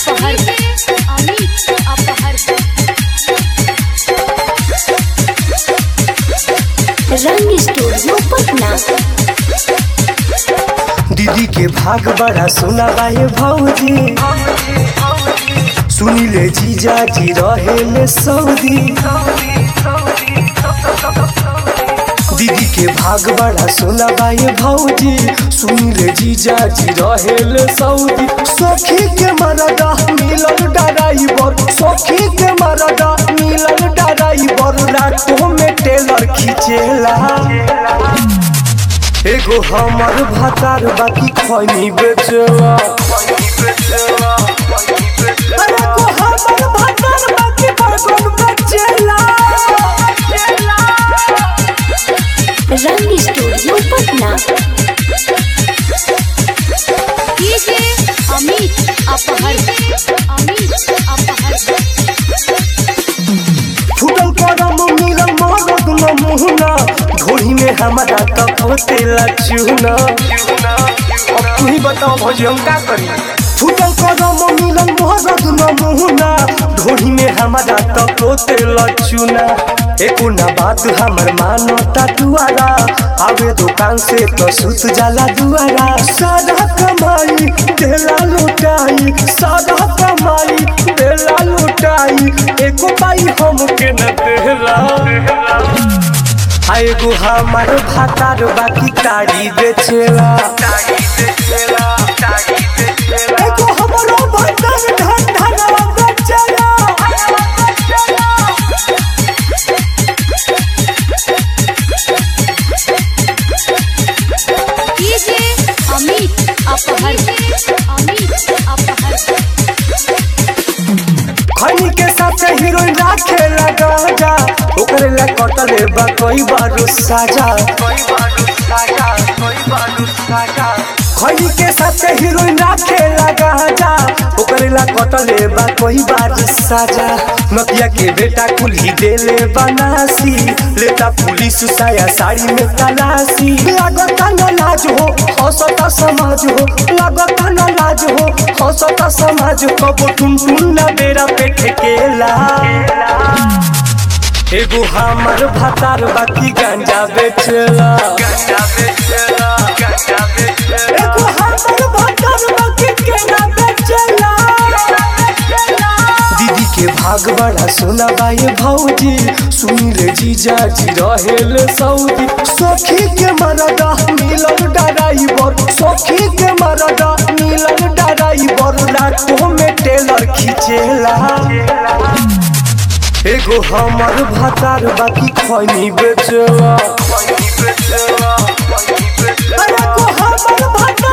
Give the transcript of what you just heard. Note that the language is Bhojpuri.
अपहर अमित अपहर रंग स्टूडियो पटना दीदी के भाग बड़ा सुना बाहे भौजी सुनिले जीजा जी रहे में सऊदी दीदी के भाग बड़ा सुना बाहे भौजी सुनिले जीजा जी रहे में सऊदी सखी के मरदा मिलल डराइबर सखी के मरदा मिलल डराइबर रातों में टेलर खींचेला एगो हमर भातार बाकी खैनी बेचला अरे को हमर भातार बाकी बर्गन बेचला रंग स्टूडियो पटना डीजे अमित अपहर अमित अपहर फुटल करम मिलल मरद न मुहना ढोली में हमारा तक होते चूना अब तू ही बताओ भौजी हम का करी फुटल करम मिलल मरद न मुहना ढोली में हमारा तक होते चूना एको ना बात हमर मानता दुआरा आवे दुकान से तो सुत जाला दुआरा सारा कमाई देला लुटाई सारा कमाई देला लुटाई एको पाई हमके न देला आ एगो हमार भातार बाकी ताड़ी बेचेला एगो हमरो भातार धन धनवा बेचेला डीजे अमित अपहर अमित अपहर खैनी के साथ हीरोइन राखे लगा जा ओकरे ला कटले बा कई बार साजा खैनी के साथ हीरोइन राखे लगा जा ओकरे ला कटले बा कई बार साजा नदिया के बेटा कुल्ही देले बनासी लेता पुलिस साया साड़ी में तलाशी लागता न लाज हो हंसता समाज हो लागता न लाज हो हंसता समाज कबो टुन टुन न बेरा पे ठेकेला एगो हमर भातार बाकी गांजा बेचला एगो हमर भातार बाकी केना बेचला दीदी के भाग बड़ा सोना बाए भौजी सुनिले जीजा जी रहेल सऊदी सखी के मरदा मिलल डराइबर सखी के मरदा मिलल डराइबर रातों में टेलर खींचेला एगो हमर भातार बाकी खैनी बेचला अरे को हमर भातार